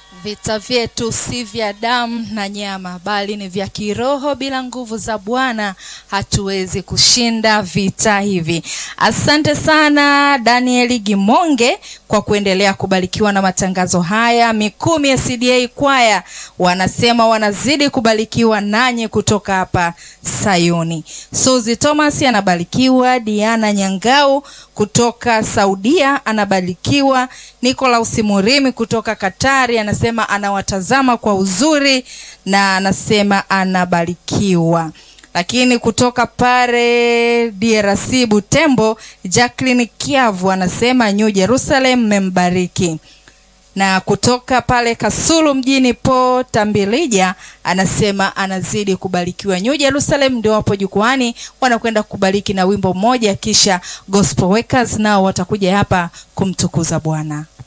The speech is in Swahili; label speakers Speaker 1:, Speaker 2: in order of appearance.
Speaker 1: Vita vyetu si vya damu na nyama, bali ni vya kiroho. Bila nguvu za Bwana hatuwezi kushinda vita hivi. Asante sana Danieli Gimonge kwa kuendelea kubarikiwa na matangazo haya. Mikumi ya CDA kwaya wanasema wanazidi kubarikiwa nanyi kutoka hapa Sayuni. Suzi Thomas anabarikiwa, Diana Nyangau kutoka Saudia anabarikiwa, Nikolaus Murimi kutoka Katari anasema anawatazama kwa uzuri na anasema anabarikiwa. Lakini kutoka pale DRC Butembo, Jacqueline Kiavu anasema New Jerusalem membariki na kutoka pale Kasulu mjini po Tambilija anasema anazidi kubarikiwa. New Jerusalem ndio wapo jukwani, wanakwenda kubariki na wimbo mmoja, kisha Gospel Workers nao watakuja hapa kumtukuza Bwana.